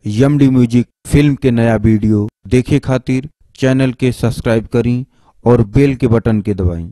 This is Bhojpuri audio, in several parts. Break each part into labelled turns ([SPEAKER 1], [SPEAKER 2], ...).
[SPEAKER 1] यम डी म्यूजिक फिल्म के नया वीडियो देखे खातिर चैनल के सब्सक्राइब करी और बेल के बटन के दबाई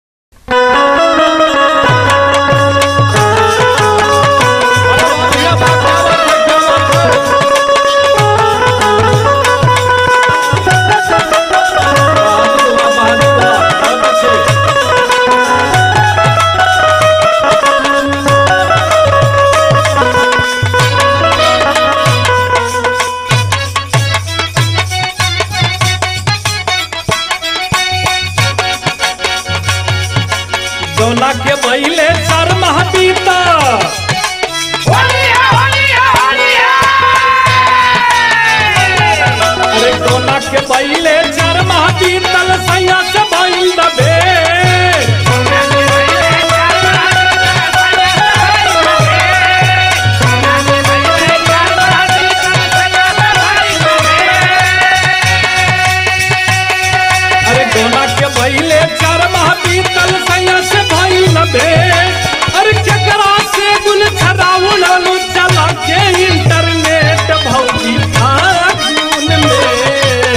[SPEAKER 2] डोला के बहिले चार माह बीता अरे डोला के बहिले चार माह बीतल सैया से भइल दबे अरे डोला के बहिले चार माह बीतल सैया से भइल दबे अरे केकरा से गुल छराउलू चला के इंटरनेट भौजी फागुन में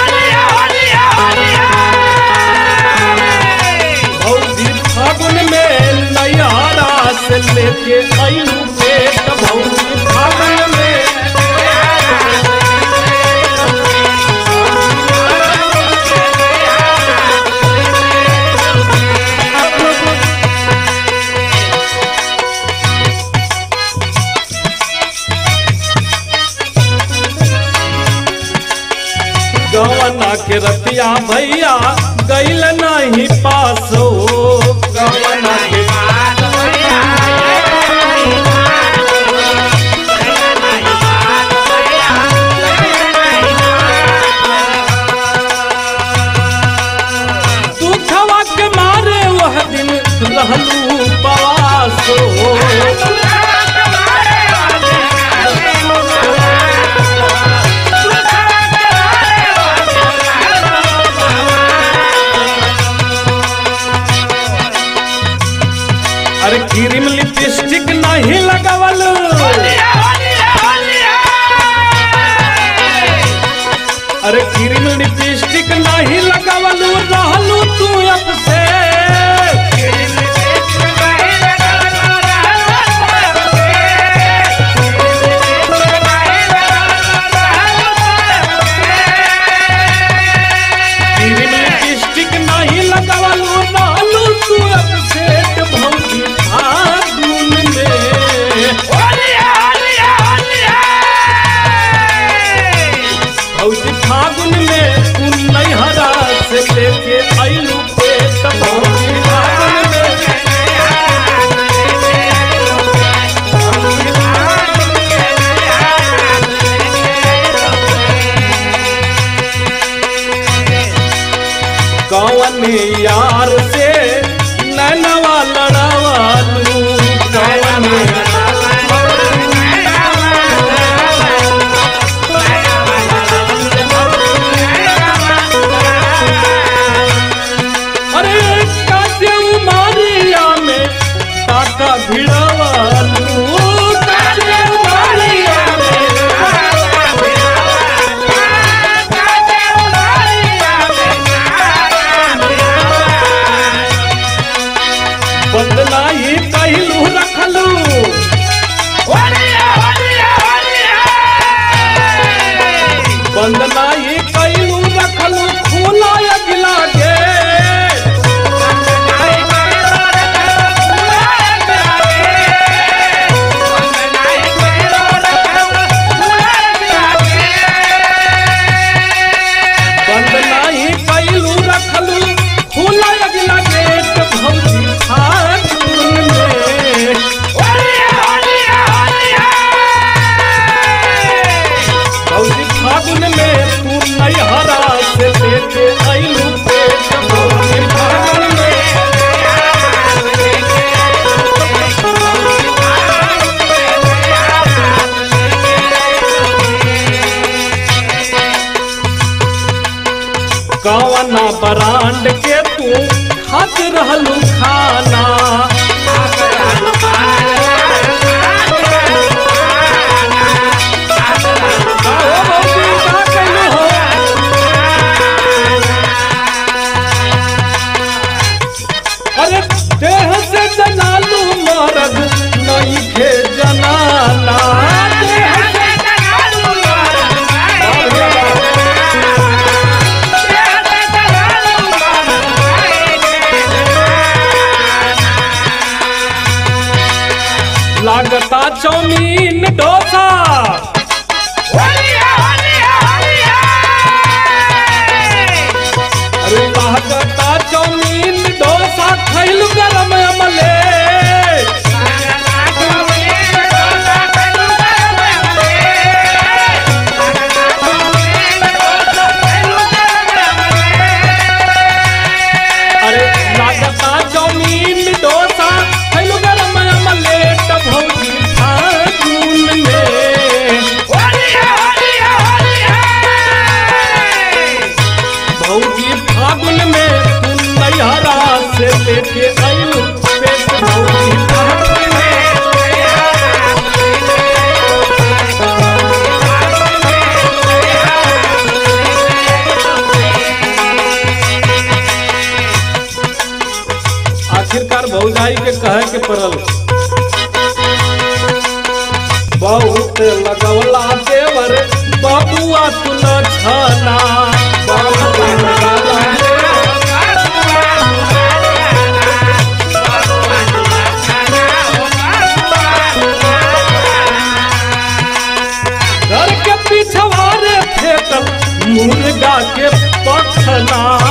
[SPEAKER 2] भौजी फागुन में नैहरा से लेके आयु पेट भौजी फागुन में गवना के रतिया भैया गैल नहीं पासो गवना के दुखवा के मारे वह दिन रहलू पासो अरे क्रीम लिपस्टिक नहीं लगावल अरे क्रीम लिपस्टिक नहीं लगावल रहलू तू अब से क्रीम लिपस्टिक नहीं लगावल रहलू तू अब से भौजी फागुन में भौजी फागुन में तू नैहरा से लेके आइलू पेट भौजी फागुन में कौन यार से नैनवा लड़ावालू कौन अरे काटे उमारिया में काका भिड़ावालू काटे उमारिया में बंदनाई कहलू रखलू बंदनाई कहलू रखलू खूना अगिला के बंदनाई कहलू रखलू खूना अगिला गेट भौजी फागुन में भौजी फागुन में तू नैहरा से लेके आइलू पेट भौजी फागुन में कवना ब्रांड के तू खात रहलू खाना
[SPEAKER 3] Thank you.
[SPEAKER 2] बबुआ तू न छना घर के पिछवारे फेंकल मुर्गा के पखना